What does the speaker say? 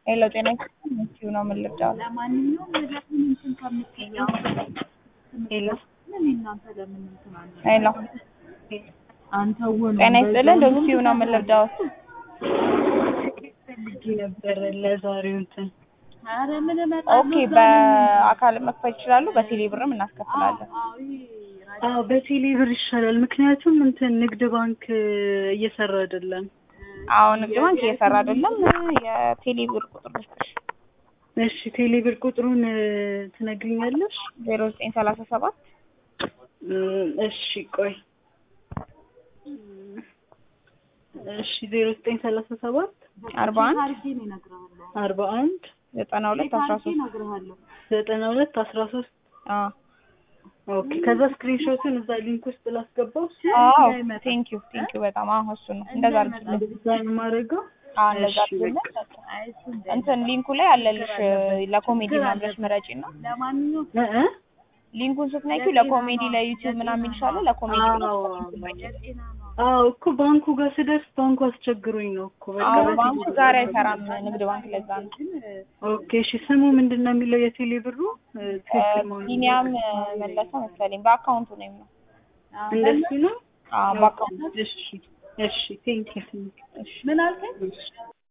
ሄሎ ጤና ይስጥልኝ እዚሁ ነው የምንረዳው። ለማንኛውም ነገሩን እንትን ከምትይው ሄሎ እናንተ ለምን እንትን አለ ሄሎ አንተ ወን ጤና ይስጥልኝ እዚሁ ነው የምንረዳው። ፈልጌ ነበረ ለዛሬው እንትን ኧረ ምን እመጣለሁ ኦኬ በአካል መክፈል ይችላሉ። በቴሌ ብርም እናስከፍላለን። አዎ በቴሌ ብር ይሻላል። ምክንያቱም እንትን ንግድ ባንክ እየሰራ አይደለም። አዎ ንግድ ባንክ እየሰራ አይደለም። የቴሌ ብር ቁጥር ልስጥሽ እሺ ቴሌ ብር ቁጥሩን ትነግሪኛለሽ? ዜሮ ዘጠኝ ሰላሳ ሰባት እም፣ እሺ ቆይ እሺ ዜሮ ዘጠኝ ሰላሳ ሰባት አርባ አንድ አድርጌ ነው እነግርሃለሁ አርባ አንድ ዘጠና ሁለት አስራ አድርጌ ሶስት እነግርሃለሁ ዘጠና ሁለት አስራ ሶስት አዎ ኦኬ ከዛ ስክሪንሾቱን እዛ ሊንክ ውስጥ ላስገባው አዎ ቴንክ ዩ ቴንክ ዩ በጣም አዎ እሱ ነው እንደዛ አድርጊልን። እንደዛ ነው የማደርገው አዎ እንደዛ እሺ፣ አድርጊልን። አይ እሱ እንደ እንትን ሊንኩ ላይ አለልሽ ለኮሜዲ ምናምን ብለሽ ምረጪ እና ለማንኛውም እ እ ሊንኩን ስትነኪው ለኮሜዲ ለዩቲዩብ ምናምን ይልሻል። ለኮሜዲ ብለሽ አዎ ሊንኩን ምረጪ። ጤና ነው አዎ እኮ ባንኩ ጋር ስደርስ ባንኩ አስቸግሮኝ ነው እኮ በቃ አዎ በቴሌ ባንኩ ብር ዛሬ አይሰራም ንግድ ባንክ ለዛ ነው። ኦኬ እሺ ስሙ ምንድን ነው የሚለው የቴሌ ብሩ እ፣ ትክክል መሆኑን ቢኒያም መለሰ መሰለኝ በአካውንቱ ነው የሚለው። እንደሱ ነው አዎ በአካውንቱ እሺ እሺ ቴንክ ዩ ምን አልከኝ?